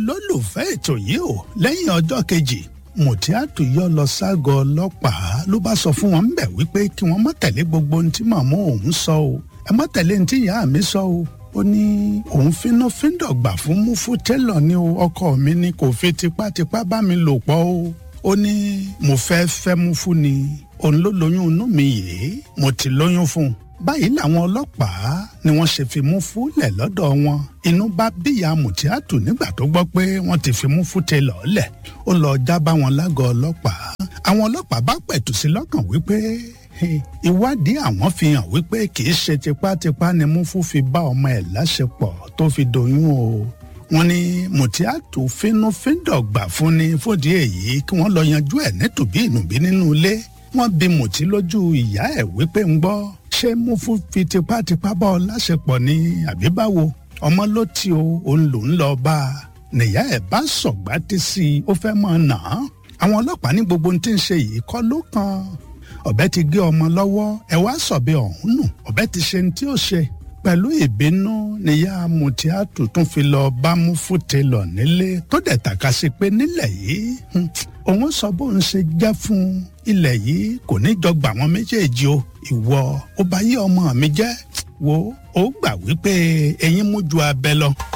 olólùfẹ́ ètò yìí o lẹ́yìn ọjọ́ kejì mùtíátù yọ lọ ságọ́ ọlọ́pàá ló bá sọ fún wọn bẹ̀ wípé kí wọ́n má tẹ̀lé gbogbo ohun tí màmá òun sọ o ẹ má tẹ̀lé ohun tí ìyá mi sọ o ó ní òun fínú fíndọ̀gbà fún mufu tẹ́lọ̀ ní o ọkọ mi ni kò fi tipátipá bá mi lò pọ̀ o ó ní mo fẹ́ fẹ́ mufu ni òun ló lóyún inú mi yìí mo ti lóyún fún un báyìí làwọn ọlọ́pàá ni wọ́n ṣe fi Múfú lẹ̀ lọ́dọ̀ wọn inú bá bíyà Mùtíátù nígbà tó gbọ́ pé wọ́n ti fi Múfú tẹ lọ́ọ̀lẹ̀ ó lọ já bá wọn lágọ̀ọ́ ọlọ́pàá àwọn ọlọ́pàá bá pẹ̀tù sí lọ́kàn wípé ìwádìí àwọn fi hàn wípé kì í ṣe tipátipá ni Múfú fi bá ọmọ ẹ̀ láṣepọ̀ tó fi doyún o wọ́n ní Mùtíátù fínúfíndọ̀gbà fún ni fòdí èyí kí wọ́n lọ yanjú ẹ̀ nítòbí ìnùbí nínú ilé wọ́n bi Mùtí lójú ìyá ẹ̀ wípé ń gbọ́ ṣé Múfú fi tipátipá bá ọ láṣepọ̀ ni àbí báwo ọmọ ló ti o òun lòún lọ bá a nìyá ẹ̀ bá sọ̀gbá tí sí i ó fẹ́ mọ̀ nà án àwọn ọlọ́pàá ní gbogbo ohun tí ń ṣe yìí kọ́ ló kan ọ̀bẹ ti gé ọmọ lọ́wọ́ ẹ wá sọ̀bẹ ọ̀hún nù ọ̀bẹ ti ṣe ní tí ó ṣe pẹ̀lú ìbínú níyà Mùtíátù tún fi lọ bá Múfú télọ̀ nílé tó dẹ̀ tàka sí pé nílẹ̀ yìí òun sọ bóun ṣe jẹ́ fún ilẹ̀ yìí kò ní jọ gbà wọn méjèèjì o ìwọ ó bá yí ọmọ mi jẹ́ wo ó gbà wípé eyín mú ju abẹ lọ.